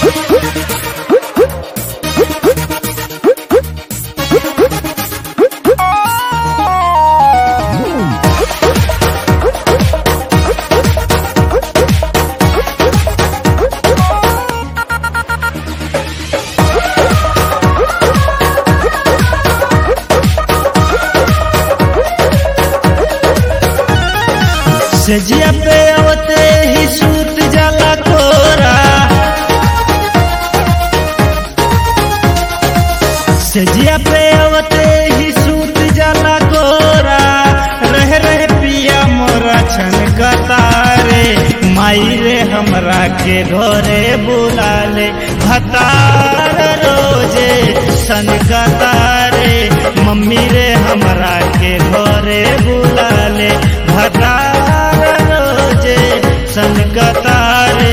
सजिया पे आवते ही सूत जाला कोरा सजिया पे आवते ही सूत जाला कोरा रह रह पिया मोरा छन कतारे माई रे हमरा के घरे बुला ले भतार रोजे सन कतारे मम्मी रे हमरा के घरे बुला ले भतार रोजे सन कतारे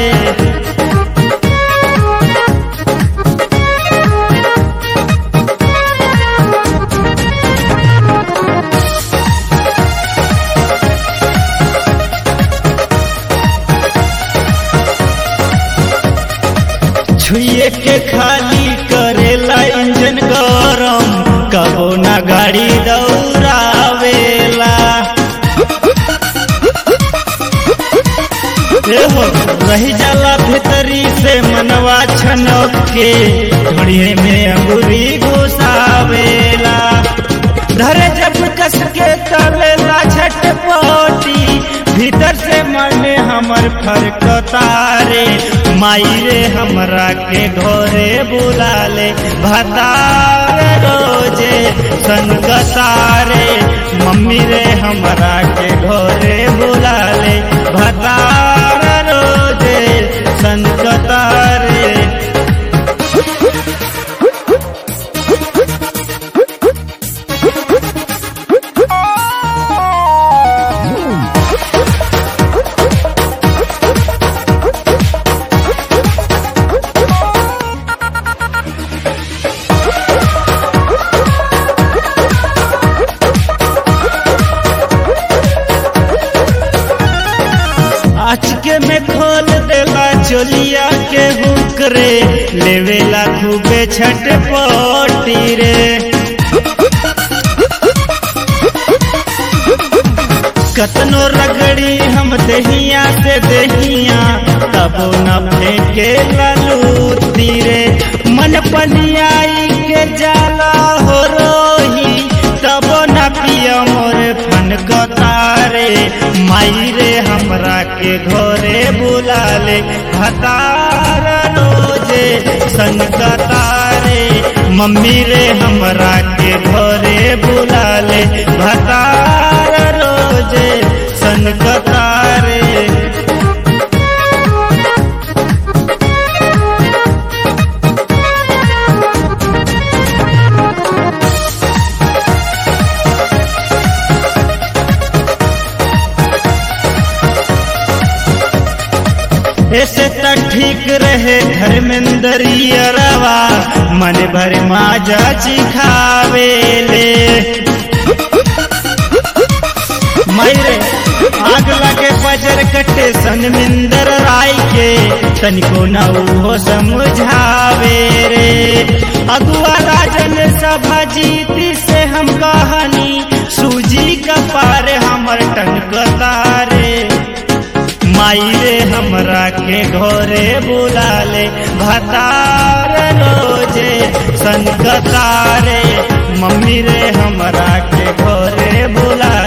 छुए के खाली करेला इंजन गरम कबो ना गाड़ी दौड़ावेला एहो रही जाला भीतरी से मनवा छनक के घड़िए में अंगूरी घुसावेला धरे जब कस के तलेला झटपटी भीतर से मन हमर फरकतारे माई रे हमरा के घरे बुला ले भतार रोजे संगतारे मम्मी रे हमरा के घरे बुला ले भतार रोजे संगतारे अचके में खोल देला चोलिया के हुकरे लेवेला खूबे छटपटी रे कतनो रगड़ी हम दहिया से दहिया तबो न फेंके लालू तीरे मन पनियाई के जाला हो रोही तबो न पिया मोरे फन कतारे माई रे हमरा के घरे बुला ले भतार रोजे संग कतारे मम्मी रे हमरा के घरे बुला ले भतार रोजे संग कतारे ऐसे त ठीक रहे धर्मेंद्रियरवा मन भर माजा चिखावेले मैरे आग लगे बजर कटे सनमिंदर राय के तनिको न हो समझावे रे अगुआ राजन सभा जीती से हम कहानी सूजी का पार हमर टनकतारे माई रे हमरा के घरे बुला ले भतार रोजे संगतारे मम्मी रे हमरा के घरे बुला